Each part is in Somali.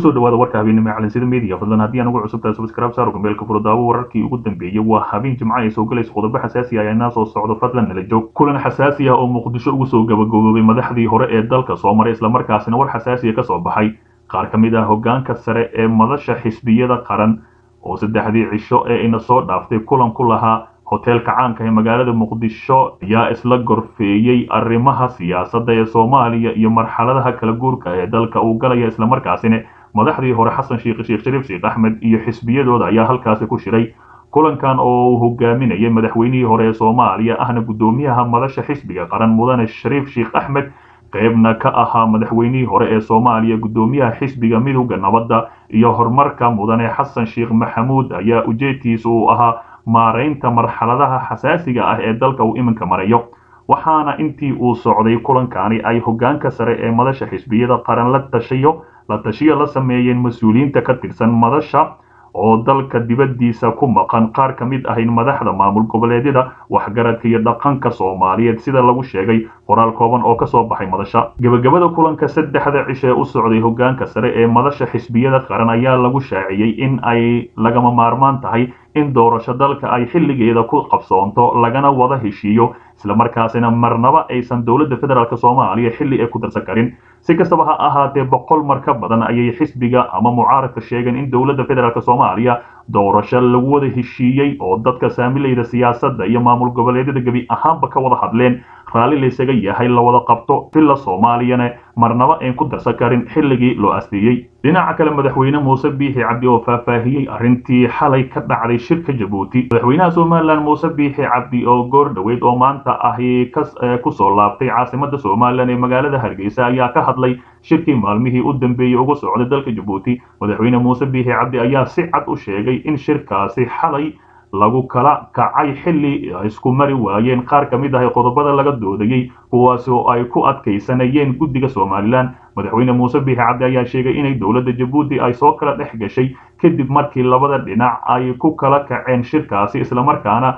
kusoo dhawaada warka habeenimo ee calansida media fadlan haddii aan ugu cusubtahay subscribe saaro gambeelka furdaawo wararkii ugu dambeeyey waa habeen jimco ay soo galayso qodobo xasaasi ah ayaa soo socdo fadlan nala joog kulan xasaasi ah oo muqdisho ugu soo gabagaboobay madaxdii hore ee dalka soo maray islamarkaasina war xasaasiya ka soo baxay qaar ka mid ah hoggaanka sare ee madasha xisbiyada qaran oo saddexdii cisho ee ina soo dhaaftay kulan ku lahaa hoteelka caanka ee magaalada muqdisho ayaa isla gorfeeyey arrimaha siyaasadda ee soomaaliya iyo marxaladaha kala guurka ee dalka uu galaya islamarkaasina madaxdii hore xasan sheekh sheekh shariif sheekh axmed iyo xisbiyadooda ayaa halkaasi ku shiray kulankan oo uu hogaaminayay madaxweynihii hore ee soomaaliya ahna guddoomiyaha madasha xisbiga qaran mudane shariif sheekh axmed qaybna ka ahaa madaxweynihii hore ee soomaaliya guddoomiyaha xisbiga midowda nabadda iyo horumarka mudane xasan sheekh maxamuud ayaa ujeedkiisa uu ahaa maaraynta marxaladaha xasaasiga ah ee dalka uu iminka marayo waxaana intii uu socday kulankani ay hoggaanka sare ee madasha xisbiyada qaran la tashayo la tashiyo la sameeyeen mas-uuliyiinta ka tirsan madasha oo dalka dibaddiisa ku maqan qaar ka mid ahayn madaxda maamul goboleedyada waxgaradka iyo dhaqanka soomaaliyeed sida lagu sheegay qoraal kooban oo kasoo baxay madasha gebagabada kulanka saddexda cishe u socday hoggaanka sare ee madasha xisbiyada qaran ayaa lagu shaaciyey in ay lagama maarmaan tahay in doorasho dalka ay xilligeeda ku qabsoonto lagana wada heshiiyo islamarkaasina marnaba aysan dowladda federaalk soomaaliya xilli ay ku darsan karin si kastaba ha ahaatee boqol mar ka badan ayay xisbiga ama mucaaradka sheegeen in dowladda federaalk soomaaliya doorasho lagu wada heshiiyey oo dadka saamilayda siyaasadda iyo maamul goboleedyada gebi ahaanba ka wada hadleen raalli laysaga yahay la wada qabto villa soomaaliyana marnaba ayn ku darsan karin xilligii loo asteeyey dhinaca kale madaxweyne muuse biixi cabdi oo faahfaahiyey arrintii xalay ka dhacday shirka jabuuti madaxweynaha somalilan muuse biixi cabdi oo goor dhoweyd oo maanta ahi kusoo laabtay caasimada somalilan ee magaalada hargeysa ayaa ka hadlay shirkii maalmihii u dambeeyey ugu socday dalka jabuuti madaxweyne muuse biixi cabdi ayaa si cad u sheegay in shirkaasi xalay lagu kala kacay xilli isku mari waayeen qaar ka mid ah qodobada laga doodayey kuwaas oo ay ku adkaysanayeen guddiga somalilan madaxweyne muuse biixi cabdi ayaa sheegay inay dowladda jabuuti ay soo kala dhex gashay kadib markii labada dhinac ay ku kala kaceen shirkaasi islamarkaana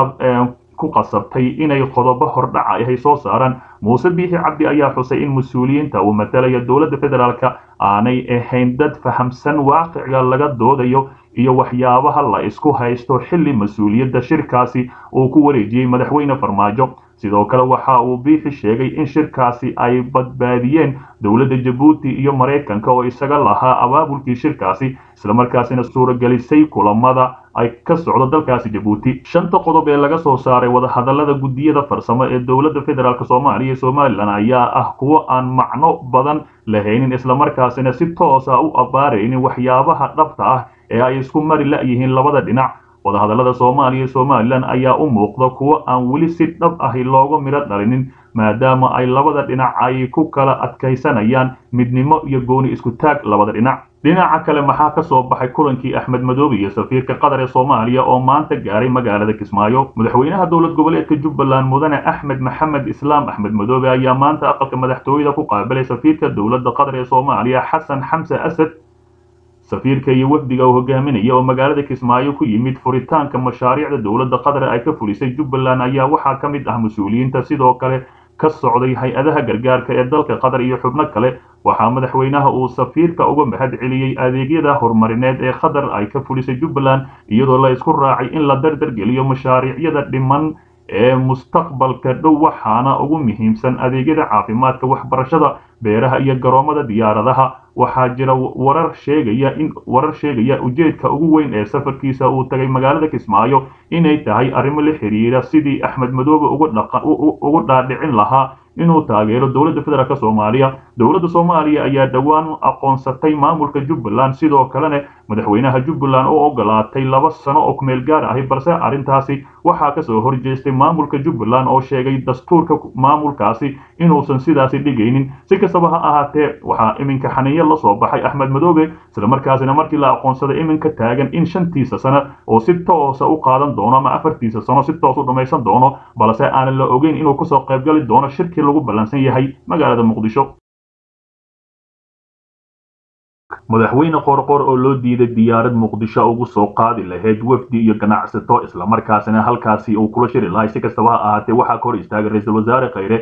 ku qasabtay inay qodobo hordhaca ahay soo saaraan muuse biixi cabdi ayaa xusay in mas-uuliyiinta uu matalaya dowladda federaalka aanay ahayn dad fahamsan waaqiciga laga doodayo iyo waxyaabaha la isku haysto xilli mas-uuliyadda shirkaasi uu ku wareejiyey madaxweyne farmaajo sidoo kale waxa uu biixi sheegay in shirkaasi ay badbaadiyeen dowladda jabuuti iyo maraykanka oo isaga lahaa abaabulkii shirkaasi islamarkaasina suuragelisay kulamada ay ka socdo dalkaasi jabuuti shanta qodob ee laga soo saaray wadahadallada guddiyada farsamo ee dowladda federaalk soomaaliya iyo somalilan ayaa ah kuwo aan macno badan lahaynin islamarkaasina si toosa u abbaaraynin waxyaabaha dhabta ah ee ay isku mari la'yihiin labada dhinac wadahadallada soomaaliya iyo somalilan ayaa u muuqda kuwo aan weli si dhab ahi looga midho dhalinin maadaama ay labada dhinac ay ku kala adkaysanayaan midnimo iyo gooni isku taag labada dhinac dhinaca kale maxaa ka soo baxay kulankii axmed madoobe iyo safiirka qatar ee soomaaliya oo maanta gaaray magaalada kismaayo madaxweynaha dowlad goboleedka jubbaland mudane axmed maxamed islaam axmed madoobe ayaa maanta aqalka madaxtooyada ku qaabilay safiirka dowladda qatar ee soomaaliya xasan xamse asad safiirka iyo wafdiga uu hogaaminaya oo magaalada kismaayo ku yimid furitaanka mashaariicda dowladda qatar ay ka fulisay jubbaland ayaa waxaa ka mid ah mas-uuliyiinta sidoo kale ka socday hay-adaha gargaarka ee dalka qatar iyo xubno kale waxaa madaxweynaha uu safiirka uga mahad celiyey adeegyada horumarineed ee qatar ay ka fulisay jubbaland iyadoo la isku raacay in la dardargeliyo mashaariicyada dhiman ee mustaqbalka dhow waxaana ugu muhiimsan adeegyada caafimaadka waxbarashada beeraha iyo garoomada diyaaradaha waxaa jira warar sheegaya in warar sheegaya ujeedka ugu weyn ee safarkiisa uu tagay magaalada kismaayo inay tahay arrimo la xiriira sidii axmed madoobe ugu dhaadhicin lahaa inuu taageero dowladda federaalk soomaaliya dowladda soomaaliya ayaa dhowaan aqoonsatay maamulka jubbaland sidoo kalena madaxweynaha jubbaland oo ogolaatay laba sano oo kumeel gaar ahi balse arrintaasi waxaa kasoo horjeestay maamulka jubbaland oo sheegay dastuurka maamulkaasi inuusan sidaasi dhigaynin si kastaba ha ahaatee waxaa iminka xaniyo la soo baxay axmed madoobe islamarkaasina markii la aqoonsaday iminka taagan in shantiisa sano oo si toosa u qaadan doono ama afartiisa sano si toos u dhammaysan doono balse aanan la ogeyn inuu kasoo qaybgali doono shirkii lagu ballansan yahay magaalada muqdisho madaxweyne qorqor oo loo diiday diyaarad muqdisho ugu soo qaadi lahayd wafdi iyo ganacsato islamarkaasina halkaasi uu kula shiri lahay si kastaba ha ahaatee waxaa ka hor istaagay ra-iisul wasaare khayre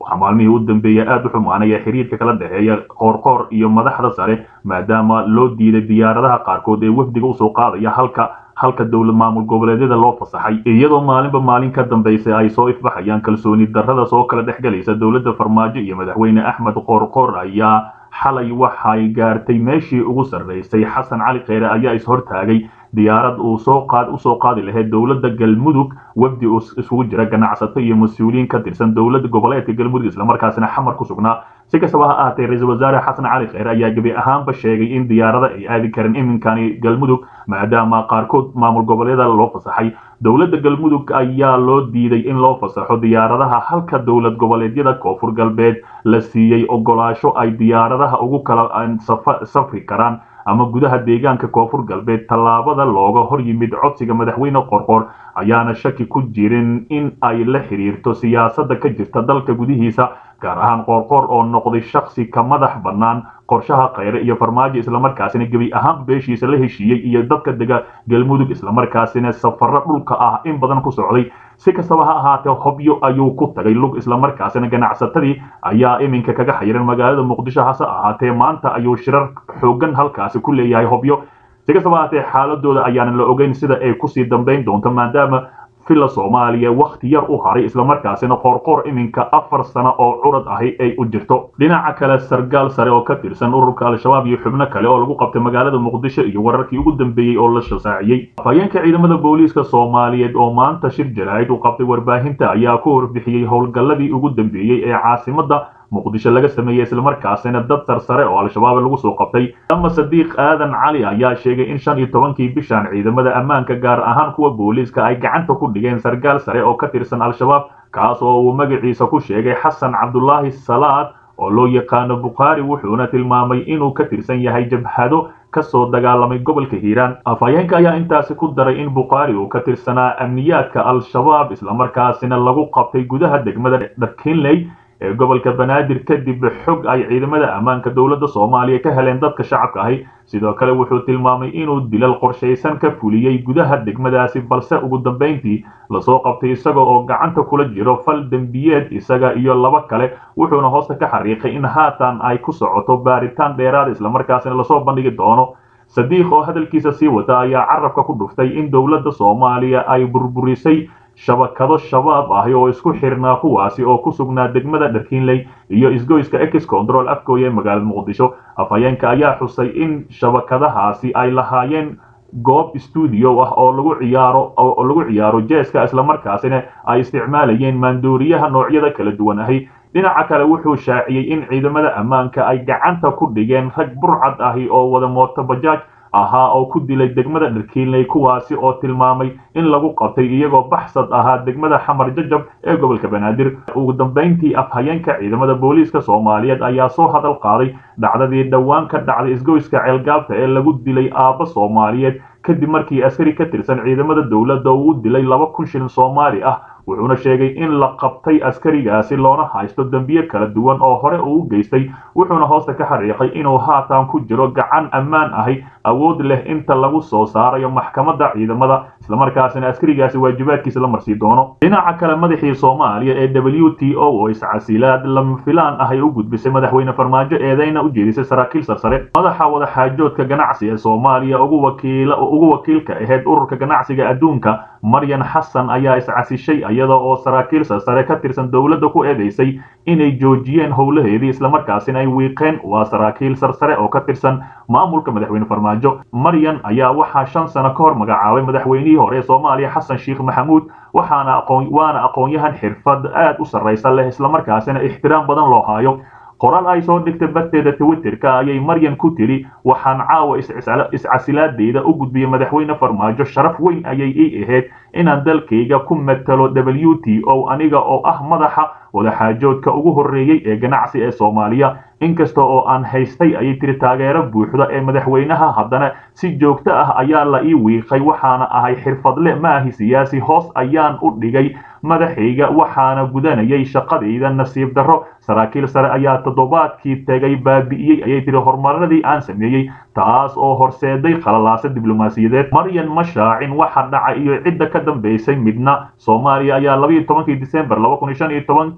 waxaa maalmihii u dambeeyay aada u xumaanaya xiriirka kala dhexeeya qoorqoor iyo madaxda sare maadaama loo diiday diyaaradaha qaarkood ee wafdiga usoo qaadaya halka halka dowlad maamul goboleedyada loo fasaxay iyadoo maalinba maalin ka dambaysa ay soo ifbaxayaan kalsooni darrada soo kala dhexgelaysa dowladda farmaajo iyo madaxweyne axmed qoorqoor ayaa xalay waxay gaartay meeshii ugu sarraysay xasan cali kheyre ayaa ishortaagay diyaarad uu soo qaad usoo qaadi lahayd dowladda galmudug wafdi isugu jira ganacsato iyo mas-uuliyiin ka tirsan dowladda goboleedka galmudug islamarkaasina xamar ku sugnaa si kastaba ha ahaatee ra-iisul wasaare xasan cali kheyre ayaa gebi ahaanba sheegay in diyaarada ay aadi karin iminkani galmudug maadaama qaarkood maamul goboleeda loo fasaxay dowladda galmudug ayaa loo diiday in loo fasaxo diyaaradaha halka dowlad goboleedyada koonfur galbeed la siiyey ogolaasho ay diyaaradaha ugu kala safri karaan ama gudaha deegaanka koonfur galbeed tallaabada looga hor yimid codsiga madaxweyne qorqor ayaana shaki ku jirin in ay la xiriirto siyaasadda ka jirta dalka gudihiisa gaar ahaan qoorqoor oo noqday shaksi ka madax bannaan qorshaha kheyre iyo farmaajo islamarkaasina gebi ahaan beeshiisa la heshiiyey iyo dadka dega galmudug islamarkaasina safarro dhulka ah in badan ku socday si kastaba ha ahaatee hobyo ayuu ku tagay lug islamarkaasina ganacsatadii ayaa iminka kaga xayiran magaalada muqdisho hase ahaatee maanta ayuu shirar xoogan halkaasi ku leeyahay hobyo si kastaba ahaatee xaaladooda ayaanan la ogeyn sida ay kusii dambayn doonto maadaama villa soomaaliya wakhti yar u haray islamarkaasina qoorqoor iminka afar sano oo curad ahi ay u jirto dhinaca kale sargaal sare oo ka tirsan ururka al-shabaab iyo xubno kale oo lagu qabtay magaalada muqdisho iyo wararkii ugu dambeeyey oo la shasaaciyey afhayeenka ciidamada booliiska soomaaliyeed oo maanta shir jaraa'id u qabtay warbaahinta ayaa ku horbixiyey howlgalladii ugu dambeeyey ee caasimadda muqdisho laga sameeyey islamarkaasina dad sarsare oo al-shabaab lagu soo qabtay ama sadiiq aadan cali ayaa sheegay in shan iyo tobankii bishan ciidamada ammaanka gaar ahaan kuwa booliiska ay gacanta ku dhigeen sargaal sare oo ka tirsan al-shabaab kaas oo uu magaciisa ku sheegay xasan cabdulaahi salaad oo loo yaqaano bukhaari wuxuuna tilmaamay inuu ka tirsan yahay jabhado kasoo dagaalamay gobolka hiiraan afhayeenka ayaa intaasi ku daray in bukhaari uu ka tirsanaa amniyaadka al-shabaab islamarkaasina lagu qabtay gudaha degmada dharkinley ee gobolka banaadir kadib xog ay ciidamada ammaanka dowladda soomaaliya ka heleen dadka shacabka ahi sidoo kale wuxuu tilmaamay inuu dilal qorshaysan ka fuliyey gudaha degmadaasi balse ugu dambayntii lasoo qabtay isaga oo gacanta kula jiro fal dembiyeed isaga iyo laba kale wuxuuna hoosta ka xariiqay in haatan ay ku socoto baaritaan dheeraad islamarkaasina lasoo bandhigi doono sadiiq oo hadalkiisa sii wata ayaa carabka ku dhuftay in dowladda soomaaliya ay burburisay shabakado shabaab ahi oo isku xirnaa kuwaasi oo ku sugnaa degmada dharkiinley iyo isgoyska ex control afgooya ee magaalada muqdisho afhayeenka ayaa xusay in shabakadahaasi ay lahaayeen goob stuudio ah oo lagu ciyaaro oo lagu ciyaaro jeeska islamarkaasina ay isticmaalayeen maandooriyaha noocyada kala duwan ahi dhinaca kale wuxuu shaaciyey in ciidamada ammaanka ay gacanta ku dhigeen rag burcad ahi oo wada mooto bajaaj ahaa oo ku dilay degmada dharkiinley kuwaasi oo tilmaamay in lagu qabtay iyagoo baxsad ahaa degmada xamar jajab ee gobolka banaadir ugu dambayntii afhayeenka ciidamada booliiska soomaaliyeed ayaa soo hadal qaaday dhacdadii dhowaan ka dhacday isgoyska ceelgaabta ee lagu dilay aabba soomaaliyeed kadib markii askari ka tirsan ciidamada dowladda uu u dilay laba kun shilin soomaali ah wuxuuna sheegay in la qabtay askarigaasi loona haysto dembiye kala duwan oo hore uu u geystay wuxuuna hoosta ka xariiqay inuu haatan ku jiro gacan ammaan ahi awood leh inta lagu soo saarayo maxkamadda ciidamada islamarkaasina askarigaasi waajibaadkiisa la marsii doono dhinaca kale madaxii soomaaliya ee w t o oo iscasilaad lama filaan ahay u gudbisay madaxweyne farmaajo eedeyna u jeedisay saraakiil sarsare madaxa wadaxaajoodka ganacsi ee soomaaliya ugu wakiilka ahayd ururka ganacsiga adduunka maryan xasan ayaa iscasishay iyada oo saraakiil sarsare ka tirsan dowladda ku eedeysay inay joojiyeen howlaheedii islamarkaasina ay wiiqeen waa saraakiil sarsare oo ka tirsan maamulka madaxweyne farmaajo maryan ayaa waxaa shan sano ka hor magacaabay madaxweynihii hore ee soomaaliya xasan sheekh maxamuud waxaana aqoon waana aqoon-yahan xirfad aad u sarraysa leh islamarkaasina ixtiraam badan loo haayo qoraal ay soo dhigtay barteeda twitterka ayay maryan ku tiri waxaan caawa iscasilaadeyda u gudbiyey madaxweyne farmaajo sharaf weyn ayay ii ahayd inaan dalkayga ku matalo w t o aniga oo ah madaxa wadaxaajoodka ugu horreeyey ee ganacsi ee soomaaliya inkasta oo aan haystay ayay tiri taageero buuxda ee madaxweynaha haddana si joogto ah ayaa la ii wiiqay waxaana ahay xirfadle maahi siyaasi hoos ayaan u dhigay madaxayga waxaana gudanayay shaqadayda nasiib darro saraakiil sare ayaa toddobaadkii tegay baabi'iyey ayay tiri horumaradii aan sameeyey taas oo horseeday khalalaasa diblomaasiyadeed maryan ma shaacin waxa dhaca iyo cidda ka dambaysay midna soomaaliya ayaa labayo tobankii disembar laba kun iyo shan iyo tobankii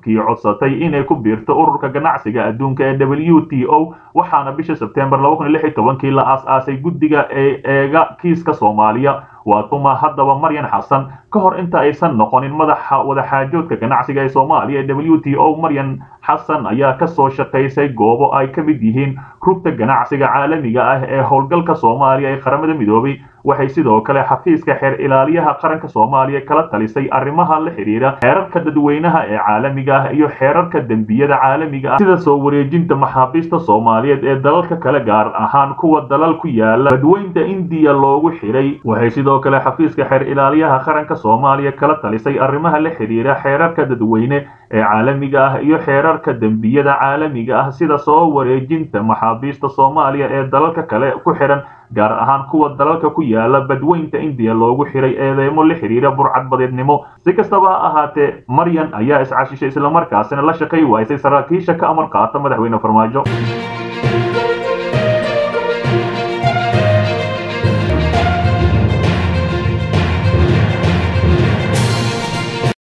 markii codsatay inay ku biirto ururka ganacsiga adduunka ee w t o waxaana bisha sebtembar kii la aas-aasay guddiga ee eega kiiska soomaaliya waa tuma haddaba maryan xasan ka hor inta aysan noqonin madaxa wadaxaajoodka ganacsiga ee soomaaliya ee w t o maryan xasan ayaa ka soo shaqaysay goobo ay ka mid yihiin rugta ganacsiga caalamiga ah ee howlgalka soomaaliya ee qaramada midoobay waxay sidoo kale xafiiska xeer ilaaliyaha qaranka soomaaliya kala talisay arrimaha la xidhiira xeerarka dadweynaha ee caalamiga ah iyo xeerarka dembiyada caalamiga ah sida soo wareejinta maxaabiista soomaaliyeed ee dalalka kale gaar ahaan kuwa dalal ku yaala badweynta indiya loogu xidhay waxay sidoo kale xafiiska xeer ilaaliyaha qaranka soomaaliya kala talisay arrimaha la xidhiira xeerarka dadweyne ee caalamiga ah iyo xeerarka dembiyada caalamiga ah sida soo wareejinta maxaabiista soomaaliya ee dalalka kale ku xidhan gaar ahaan kuwa dalalka ku yaala badweynta indiya loogu xiray eedeymo la xidhiira burcadbadeednimo si kastaba ha ahaatee maryan ayaa iscashishay islamarkaasina la shaqay waysay saraakiisha ka amar qaata madaxweyne farmaajo